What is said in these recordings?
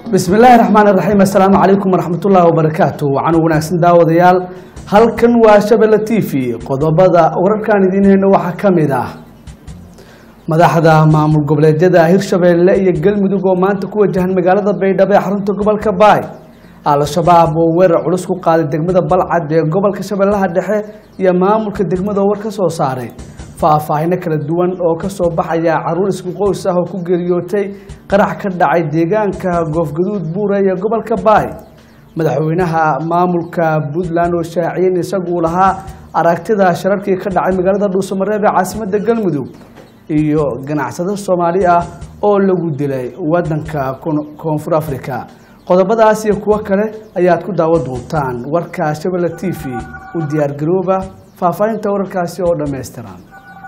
bismi illaahi raxmaan iraxiim assalaamu calaykum waraxmatullaahi wabarakaatu waxaanu wanaagsan daawadayaal halkan waa shabelle t v qodobada wararkaan idiin hayno waxaa ka mid ah madaxda maamul goboleedyada hirshabeelle iyo galmudug oo maanta ku wajahan magaalada baydhabo ee xarunta gobolka baay al-shabaab oo weerar culus ku qaaday degmada balcad ee gobolka shabeellaha dhexe iyo maamulka degmada war ka soo saaray faahfaahino kala duwan oo kasoo baxaya caruur isku qoys ah oo ku geeriyootay qarax ka dhacay deegaanka goofgaduud buure ee gobolka baay madaxweynaha maamulka puntland oo shaaciyeen isaguu lahaa aragtida shararkii ka dhacay magaalada dhuusamareeb ee caasimada galmudug iyo ganacsado soomaali ah oo lagu dilay wadanka koonfur africa qodobadaas iyo kuwo kale ayaad ku daawan doontaan warka shabelle t v u diyaargarooba faahfaahinta wararkaasi oo dhammaystiran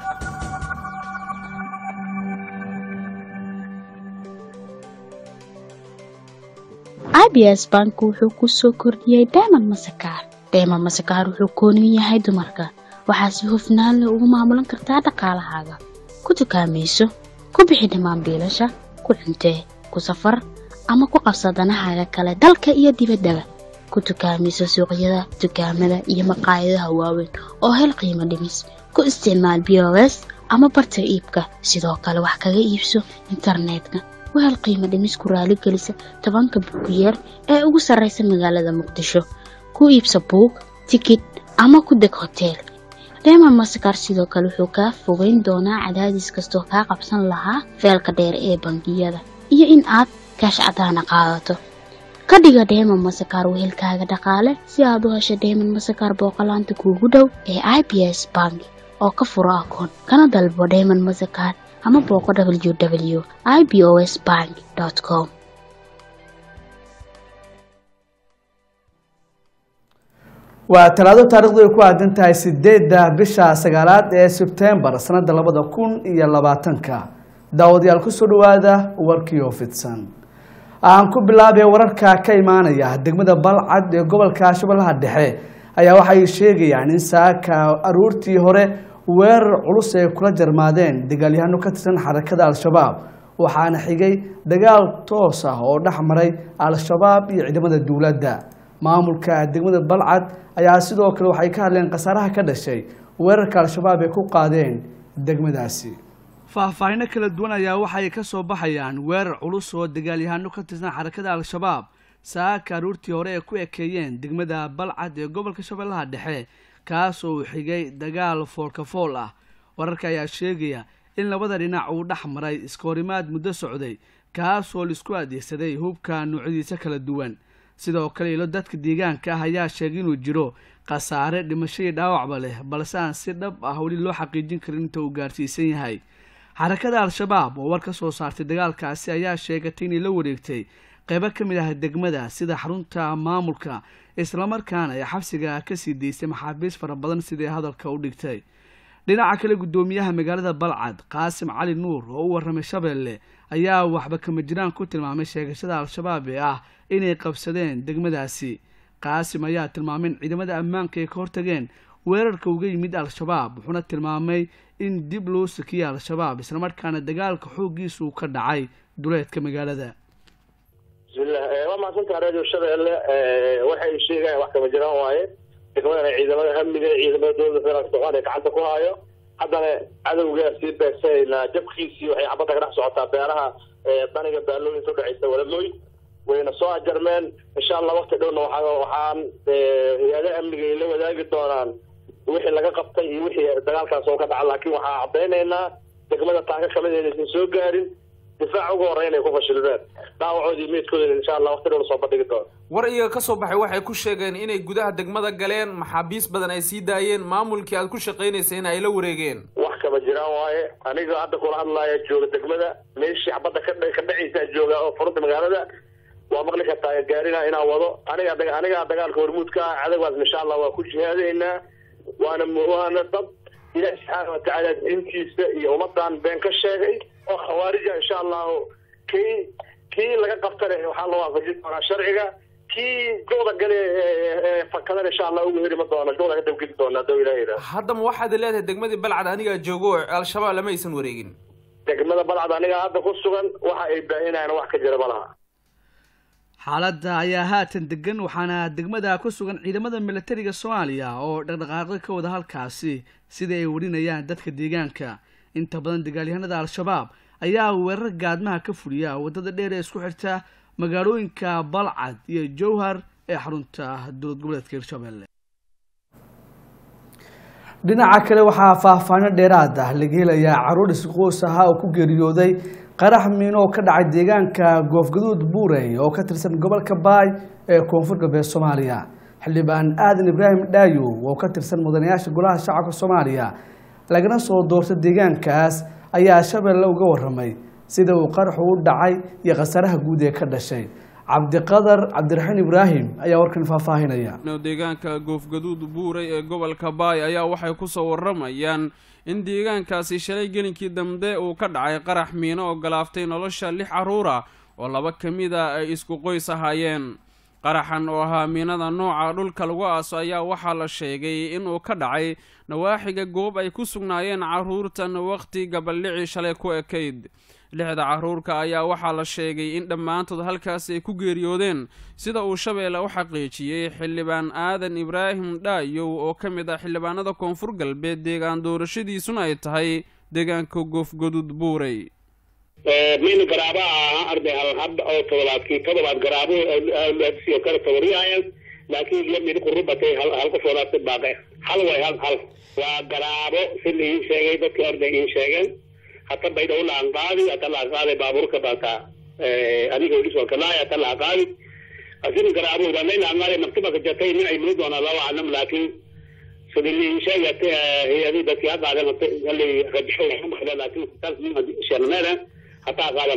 abs bank wuxuu ku soo kordhiyey dayman masakaar dayman masakaar wuxuu kooniyu yahay dumarka waxaa si hufnaan leh ugu maamulan kartaa dhaqaalahaaga ku dukaamayso ku bixi dhammaan biilasha ku cuntee ku safar ama ku qabsa danahaaga kale dalka iyo dibaddaba ku dukaamayso suuqyada dukaamada iyo maqaayadaha waaweyn oo hel qiimo dhimis ku isticmaal b o s ama barta iibka sidoo kale wax kaga iibso internetka wahel qiimo dhimis ku raaligelisa tobanka buugiyeer ee ugu sarraysa magaalada muqdisho ku iibsa buug tikid ama ku deg hoteel reema masakar sidoo kale wuxuu kaa fogeyn doonaa cadaadis kastoo kaa qabsan lahaa feelka dheer ee bangiyada iyo in aad kaash cadaana qaadato ka dhiga dheeman masakar wehelkaaga dhaqaale si aad u hesho dheeman masakar booqolaanta kuugu dhow ee i b s bank oo ka furo akoon kana dalbo dheeman masakar ama booqo w w i b o s bank com waa talaado taarikhdu ay ku aadan tahay sideedda bisha sagaalaad ee sebtembar sanada labada kun iyo labaatanka daawadayaal kusoo dhawaada warkii oo fidsan aan ku bilaabay wararka ka imaanaya degmada balcad ee gobolka shabeellaha dhexe ayaa waxay sheegayaan in saaka aruurtii hore weerar culus ay kula jarmaadeen dagaalyahano ka tirsan xarakada al-shabaab waxaana xigay dagaal toos ah oo dhex maray al-shabaab iyo ciidamada dowladda maamulka degmada balcad ayaa sidoo kale waxay ka hadleen khasaaraha ka dhashay weerarka al-shabaab ay ku qaadeen degmadaasi faahfaahino kala duwan ayaa waxay ka soo baxayaan weerar culus oo dagaalyahano ka tirsan xarakada al-shabaab saaka aruurtii hore ay ku ekeeyeen degmada balcad ee gobolka shabeellaha dhexe kaas oo uu xigay dagaal foolkafool ah wararka ayaa sheegaya in labada dhinac uu dhex maray iskahorimaad muddo socday kaas oo laisku adeegsaday hubka noocyadiisa kala duwan sidoo kale ilo dadka deegaanka ah ayaa sheegay inuu jiro khasaare dhimasho iyo dhaawacba leh balse aan si dhab ah weli loo xaqiijin karin inta uu gaarsiisan yahay xarakada al-shabaab oo war ka soo saartay dagaalkaasi ayaa sheegatay inay la wareegtay qeybo ka mid ah degmada sida xarunta maamulka islamarkaana ay xabsiga kasii daystay maxaabiis fara badan siday hadalka u dhigtay dhinaca kale guddoomiyaha magaalada balcad qaasim cali nuur oo u warramay shabeelle ayaa waxba kama jiraan ku tilmaamay sheegashada al-shabaab ee ah inay qabsadeen degmadaasi qaasim ayaa tilmaamay in ciidamada ammaanka ay ka hortageen weerarka uga yimid al-shabaab wuxuuna tilmaamay in dib loo sakiyay al-shabaab islamarkaana dagaalka xooggiisa uu ka dhacay duleedka magaalada bismillah waa mahadsantaha radio shabeelle waxay sheegayan wax kama jiraan waaye degmadana ciidamada amniga ciidamada dowladda federaalka soomaaliya gacanta ku haayo haddana cadowgaa sii beegsanaynaa jabkiisii waxay xabadda ka dhex socotaa beeraha daniga baalooyinka udhexaysa walamoy wayna soo ajarmeen insha allah wakti dhowna waa waxaan hay-adaha amniga ay la wadaagi doonaan wixii laga qabtay iyo wixii dagaalkaas oo ka dhaca laakiin waxaan caddaynaynaa degmada taaka kamid inaysan soo gaarin difaac ugu horreyn ay ku fashilmeen dhaawacoodii meydkoodana insha allah wakti dhow lasoo bandhigi doono war iyaga ka soo baxay waxay ku sheegeen inay gudaha degmada galeen maxaabiis badan ay sii daayeen maamulkii aad ku shaqaynaysay in ay la wareegeen wax kama jiraan waaye aniga hadda kula hadlaaya jooga degmada meeshii xabadda ka ka dhacaysaa jooga oo furunta magaalada waa maqli kartaa gaarina inaan wado aniga anigaa dagaalka hormuudka ah cadawgaas insha allah waa ku jihaadaynaa waana waana dad ilaah subxaana watacaala diintiisa iyo ummadan been ka sheegay oo khawaarija insha allahu kii kii laga qabtane waxaa la waafajin doonaa sharciga kii gooda gale fakadana insha allah ugu heri ma doono gooda ka dabgeli doona hadduu ilaah yidhaah haddaba waxaad leedahay degmadii balcad anigaa joogo oo al-shabaab lama aysan wareegin degmada balcad aniga hadda ku sugan waxa ay baahinayaan wax ka jira ma laha xaaladda ayaa haatan degan waxaana degmada ku sugan ciidamada milatariga soomaaliya oo dhaqdhaqaaqyo ka wada halkaasi sida ay warinayaan dadka deegaanka inta badan dagaalyahanada al-shabaab ayaa weerar gaadmaha ka fuliya waddada dheer ee isku xirta magaalooyinka balcad iyo jowhar ee xarunta dowlad goboleedka hirshabelle dhinaca kale waxaa faahfaahino dheeraad ah laga helayaa caruur isqoos ahaa oo ku geeriyooday qarax miino oo ka dhacay deegaanka goofgaduud buurey oo ka tirsan gobolka baay ee koonfur galbeed soomaaliya xildhibaan aadan ibraahim dhaayo oo ka tirsan mudanayaasha golaha shacabka soomaaliya lagana soo doorta deegaankaas ayaa shabeelle uga waramay sida uu qaraxu u dhacay iyo khasaaraha guud ee ka dhashay cabdiqadar cabdiraxiin ibraahim ayaa warkan faahfaahinaya deegaanka goofgaduud buuray ee gobolka baay ayaa waxay kusoo waramayaan in deegaankaasi shalay gelinkii dambe uu ka dhacay qarax miino oo galaaftay nolosha lix carruura oo laba ka mid a ay isku qoys ahaayeen qaraxan oo ahaa miinada nooca dhulka lagu aaso ayaa waxaa la sheegay inuu ka dhacay nawaaxiga goob ay ku sugnaayeen carruurtan wakhti gabaldhici shalay ku ekayd lixda carruurka ayaa waxaa la sheegay in dhammaantood halkaasi ay ku geeriyoodeen sida uu shabeelle u xaqiijiyey xildhibaan aadan ibraahim dhaayow oo ka mid ah xildhibaanada koonfur galbeed deegaan doorashadiisuna ay tahay deegaanka goofgaduud buurey min garaaba ahaa arday hal hab oo todobaadkii todobaad garaabo sidoo kale tawariyaayan laakiin iyo mid qurubatay hal hal qofoodaasi baaqe hal way hal hal waa garaabo si liin sheegay dadkii arday iin sheegeen hata baydhaw laan qaadi hata laa qaaday baabuurka baataa adiga udhisoo kalaay hata laa qaadi asin garaabo danay laan qaadi maktabaka jatay min ay muni doonaa laba aclam laakiin sida liin sheegate hay-adii dadkii ha qaaden hali rajaxo laakiin sharneeda hataa qaada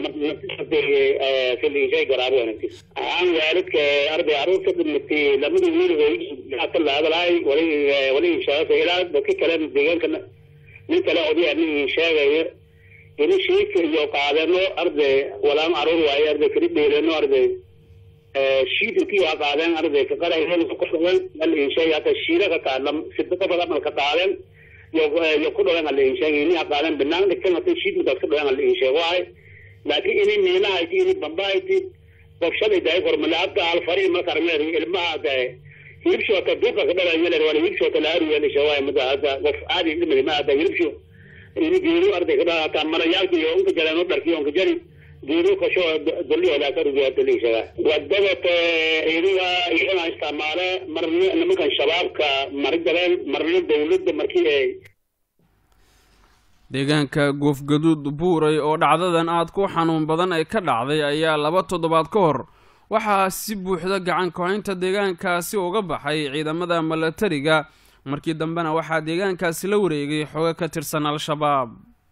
siliishay garaabo wanagtis ahaan waalidka arday caruurta dhimatay lamada wiil hooyadiisa la hadalaay wali wali sheegay ilaa dadka kale deegaanka nin kale odayaa nin sheegayo ini shiidka iyo qaadeno arday walaan caruur waaye arday kali dheeleno arday shiid intii waa qaadeen arday ka qarayeen ku dhawen hal inshay hata shiida ka taalam sidada badan mal ka qaadeen yo yo ku dhawen hal inshay ini ha qaadeen banaan dhigtan hata shiid midaas ka dhawen hal inshay waay laakiin ini miinahayti ini bambahayti qorshaday dahay hormalaabta alfari makarmeer ilmaha dahay hilibshoota duuqa ka dhalayo wala hilibshoota laaruyeelisha waay mada hada qof aadi dhimadi ma hada hilibsho ini geeru arday ka dhalata marayaalka iyo unka jaleen dharkiyo unka jari geeru kasho doliyodaakarugeatalishaga wadada idiga iyana isticmaale marna nimankan shabaabka mari galeen marna dawladda markii ay deegaanka goofgaduud buuray oo dhacdadan aad ku xanuun badan ay ka dhacday ayaa laba toddobaad ka hor waxaa si buuxda gacan ku-haynta deegaankaasi uga baxay ciidamada milatariga markii dambena waxaa deegaankaasi la wareegay xogo ka tirsan al-shabaab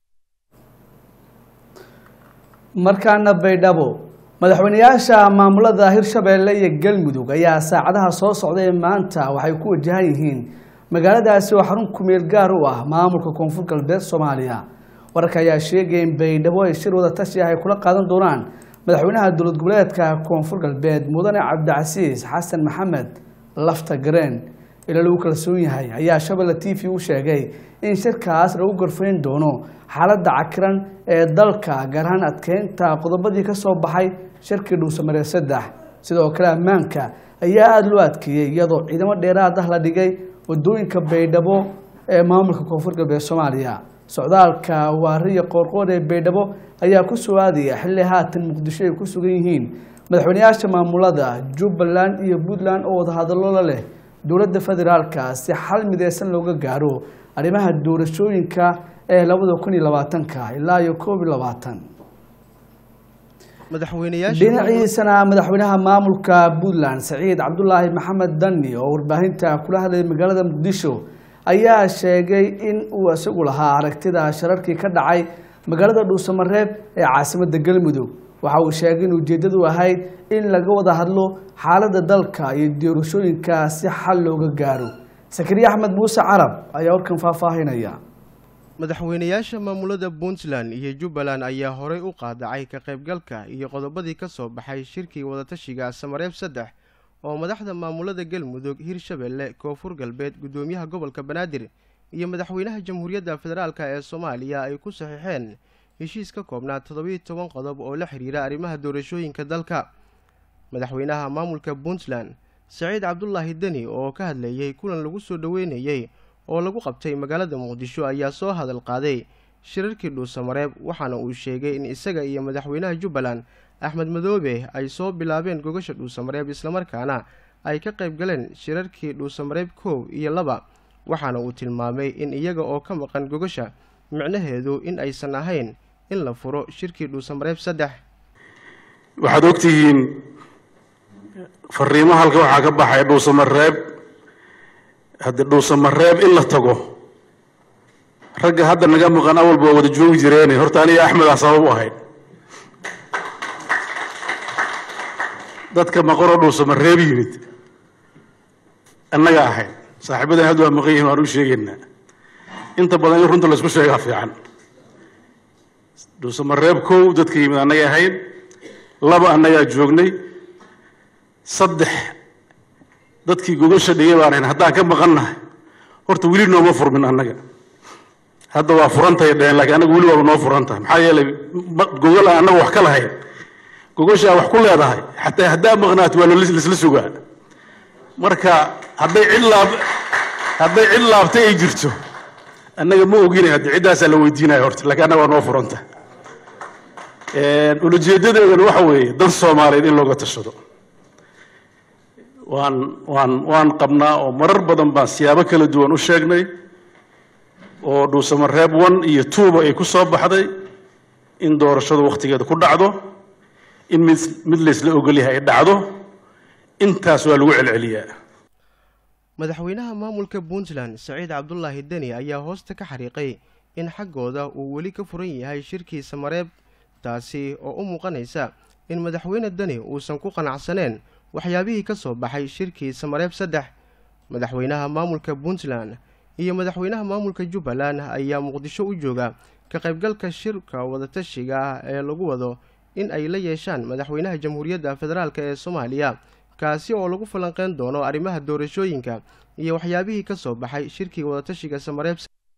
markaana baydhabo madaxweyneyaasha maamulada hirshabeelle iyo galmudug ayaa saacadaha soo socda ee maanta waxay ku wajahan yihiin magaaladaasi oo xarun kumeel gaar u ah maamulka koonfur galbeed soomaaliya wararka ayaa sheegaya in baydhabo ay shir wada tashi ah ay kula qaadan doonaan madaxweynaha dowlad goboleedka koonfur galbeed mudane cabdicasiis xasan maxamed lafta gareen ila lagu kalsoon yahay ayaa shabelle t v u sheegay in shirkaas lagu gorfayn doono xaaladda cakiran ee dalka gaar ahaan adkeynta qodobadii ka soo baxay shirkii dhuusamareer saddex sidoo kale ammaanka ayaa aada loo adkeeyey iyadoo ciidamo dheeraad ah la dhigay wadooyinka baydhabo ee maamulka koonfur galbeed soomaaliya socdaalka waariya qoorqoor ee baydhabo ayaa ku soo aadaya xilli haatan muqdisho ay ku sugan yihiin madaxweyneyaasha maamulada jubbaland iyo puntland oo wadahadallo la leh dowladda federaalka si xal mideysan looga gaaro arrimaha doorashooyinka ee labada kun iyo labaatanka ilaa iyo koob iyo labaatan dhinaciisana madaxweynaha maamulka puntland saciid cabdulaahi maxamed dani oo warbaahinta kula hadlayay magaalada muqdisho ayaa sheegay in uu isagu lahaa aragtida shararkii ka dhacay magaalada dhuusamareeb ee caasimada galmudug waxa uu sheegay in ujeedadu ahayd in laga wada hadlo xaaladda dalka iyo doorashooyinka si xal looga gaaro sakariye axmed muuse carab ayaa warkan faahfaahinaya madaxweyneyaasha maamulada puntland iyo jubbaland ayaa horey u qaadacay ka qaybgalka iyo qodobadii ka soo baxay shirkii wadatashiga samareeb saddex oo madaxda maamulada galmudug hirshabelle koonfur galbeed guddoomiyaha gobolka banaadir iyo madaxweynaha jamhuuriyadda federaalk ee soomaaliya ay ku saxiixeen heshiis ka koobnaa toddobiiyo toban qodob oo la xidhiira arrimaha doorashooyinka dalka madaxweynaha maamulka puntland saciid cabdulaahi deni oo ka hadlayey kulan lagu soo dhoweynayey oo lagu qabtay magaalada muqdisho ayaa soo hadal qaaday shirarkii dhuusamareeb waxaana uu sheegay in isaga iyo madaxweynaha jubbaland axmed madoobe ay soo bilaabeen gogasha dhuusamareeb islamarkaana ay ka qayb galeen shirarkii dhuusamareeb koow iyo laba waxaana uu tilmaamay in iyaga oo ka maqan gogasha micnaheedu in aysan ahayn in la furo shirkii dhuusamareeb saddex waxaad ogtihiin fariimo halka waxaa ka baxay dhuusamareeb haddii dhuusamareeb in la tago ragga hadda naga maqan awalba waa wada joogi jireene horta aniga axmed ah sabab u ahayd dadka maqanoo dhuusamareeb yimid annaga ahayd saaxiibadan hadda waa maqan yihin waan u sheegaynaa inta badan in runta laysku sheegaa fiican dhuusamareeb kow dadka yimid annagay ahayd laba annagaa joognay saddex dadkii gogasha dhigay baan ahayn haddaan ka maqannahay horta weli nooma furmin annaga hadda waa furantahay dheheen laakiin annaga weli waaba noo furantahay maxaa yeelay gogol aan annaga wax ka lahayn gogoshaa wax ku leedahay xataa haddaa maqnaat waa laisla sugaa marka hadday cid laab hadday cid laabtay ay jirto annaga ma oginay haddi ciddaasaa la weydiinaya horta laakiin annaga waa noo furanta ulajeedadeedana waxa weeye dan soomaaliyeed in looga tashado waan waan waan qabnaa oo marar badan baan siyaabo kala duwan u sheegnay oo dhuusamareeb one iyo twoba ay ku soo baxday in doorashadu wakhtigeeda ku dhacdo in mid mid laysla ogolyahay ay dhacdo intaas waa lagu celceliyaa madaxweynaha maamulka puntland saciid cabdulaahi deni ayaa hoosta ka xariiqay in xaggooda uu weli ka furan yahay shirkii samareeb taasi oo u muuqanaysa in madaxweyne deni uusan ku qanacsaneen waxyaabihii ka soo baxay shirkii samareeb saddex madaxweynaha maamulka puntland iyo madaxweynaha maamulka jubbaland ayaa muqdisho u jooga ka qaybgalka shirka wadatashiga ah ee lagu wado in ay la yeeshaan madaxweynaha jamhuuriyadda federaalk ee soomaaliya kaasi oo lagu falanqeyn doono arrimaha doorashooyinka iyo waxyaabihii ka soo baxay shirkii wadatashiga samareeb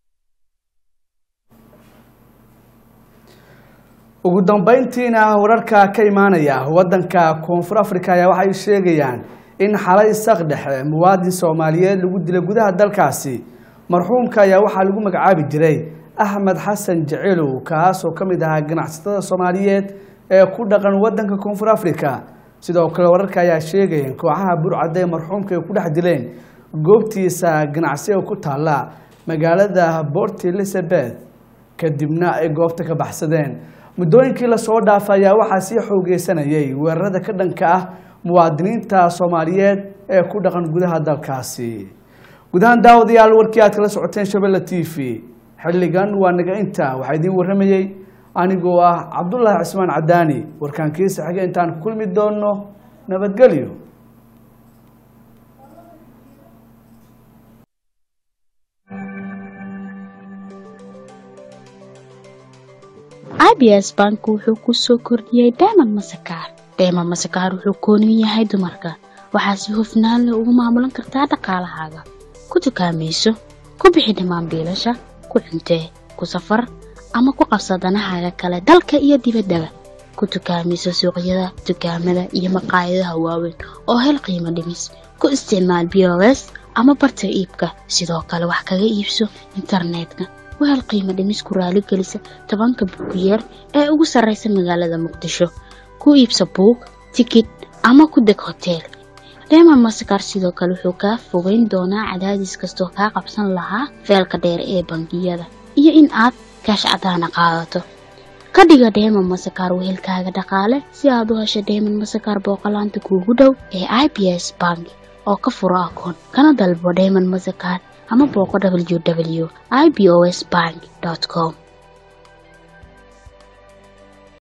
ugu dambeyntiina wararka ka imaanaya wadanka koonfur africa ayaa waxay sheegayaan in xalay isaq dhexe muwaadin soomaaliyeed lagu dilay gudaha dalkaasi marxuumka ayaa waxaa lagu magacaabi jiray axmed xasan jecelow kaas oo ka mid ahaa ganacsatada soomaaliyeed ee ku dhaqan wadanka koonfur africa sidoo kale wararka ayaa sheegayeen kooxaha burcadda ee marxuumka ay ku dhex dileen goobtiisa ganacsi oo ku taalla magaalada port elizabeth kadibna ay goobta ka baxsadeen muddooyinkii lasoo dhaafay ayaa waxaa sii xoogeysanayay weerarada ka dhanka ah muwaadiniinta soomaaliyeed ee ku dhaqan gudaha dalkaasi gudahaan daawadayaal warkii aad kala socoteen shabelle t v xilligan waa naga inta waxaa idiin warramayey anigoo ah cabdulaahi cismaan cadaani warkaankiisa xige intaan kulmi doono nabadgelyo abs bank wuxuu ku soo kordhiyey dayman masakaar dayman masakaar wuxuu kooniyu yahay dumarka waxaa si hufnaan leh ugu maamulan kartaa dhaqaalahaaga ku dukaamayso ku bixi dhammaan biilasha ku cuntee ku safar ama ku qabsa danahaaga kale dalka iyo dibaddaba ku dukaamayso suuqyada dukaamada iyo maqaayadaha waaweyn oo hel qiimo dhimis ku isticmaal bos ama barta iibka sidoo kale wax kaga iibso internetka wahel qiimo dhimis ku raaligelisa tobanka buugiyeer ee ugu sarraysa magaalada muqdisho ku iibsa buug tikid ama ku deg hoteel reema masakar sidoo kale wuxuu kaa fogeyn doonaa cadaadis kastoo kaa qabsan lahaa feelka dheer ee bangiyada iyo in aad kaash cadaana qaadato ka dhiga dheeman masakar wehelkaaga dhaqaale si aad u hesho dheeman masakar booqolaanta kuugu dhow ee i b s bank oo ka furo akoon kana dalbo dheeman masakar ama booqo w w i b o s bank com